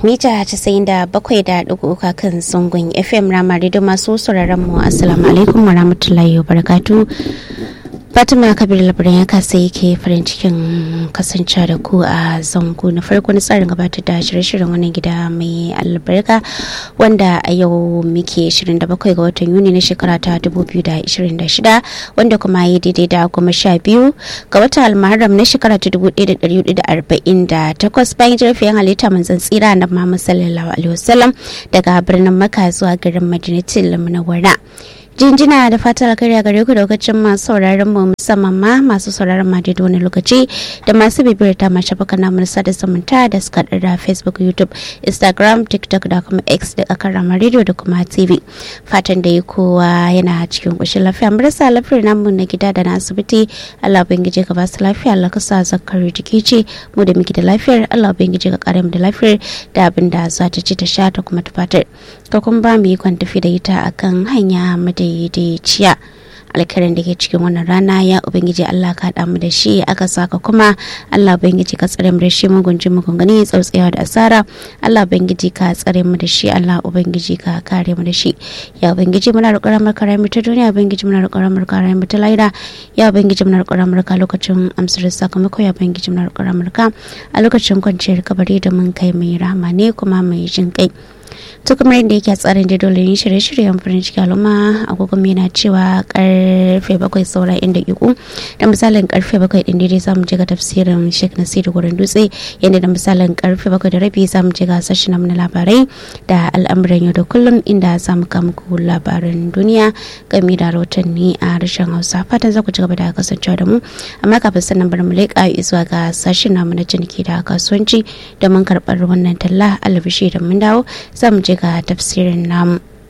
mita 97.3 kan zangon fm ramari da masu sauraron mu assalamu alaikum wa rahmatullahi wa barakatu fatima kabir labarin ya kasa yake farin cikin kasance da ku a zango na farko na tsarin gabatar da shirye-shiryen wannan gida mai albarka wanda a yau muke 27 ga watan yuni na shekara ta 2026 wanda kuma ya daidai da goma sha biyu ga watan almaharam na shekara ta 1448 bayan jirfiyan halitta manzan tsira na muhammad sallallahu alaihi wasallam daga birnin maka zuwa garin madinatul munawwara jinjina da fatan alkhairi gare ku lokacin masu sauraron mu musamman ma masu sauraron ma da wani lokaci da masu bibiyar ta masu baka na mulsa da zumunta da suka da facebook youtube instagram tiktok da kuma x da akan rama radio da kuma tv fatan da yi kowa yana cikin kushin lafiya marasa lafiyar namu na gida da na asibiti allah ubangiji ka ba su lafiya allah ka sa zakari jiki ce mu da muke da lafiyar allah ubangiji ka kare mu da lafiyar da abin da za ta ci ta sha ta kuma ta fatar ka kuma ba mu yi tafi da ita akan hanya madaidaiciya alkarin da ke cikin wannan rana ya ubangiji Allah ka haɗa mu da shi aka saka kuma Allah ubangiji ka tsare mu da shi mugunji mugungani tsautsayawa da asara Allah ubangiji ka tsare mu da shi Allah ubangiji ka kare mu da shi ya ubangiji muna roƙon ramar kare mu ta duniya ubangiji muna roƙon ramar kare mu ta laira ya ubangiji muna roƙon ramar ka lokacin amsar sakamako ya ubangiji muna roƙon ramar ka a lokacin kwanciyar kabari da mun kai mai rahama ne kuma mai jin kai to kamar yadda yake a tsarin da dole yin shirye-shiryen farin ciki al'umma agogon yana cewa karfe bakwai saura inda iku da misalin karfe bakwai din daidai zamu je ga tafsirin sheikh nasiru gurin dutse yadda da misalin karfe bakwai da rabi zamu je ga sashen na labarai da al'amuran yau da kullum inda zamu kama muku labaran duniya game da rahotanni a harshen hausa fatan za ku ci gaba da kasancewa da mu amma kafin sannan bari mu leƙa zuwa ga sashen namu na ciniki da kasuwanci domin karɓar wannan talla alabishi da mun dawo za mu je ga tafsirin namu.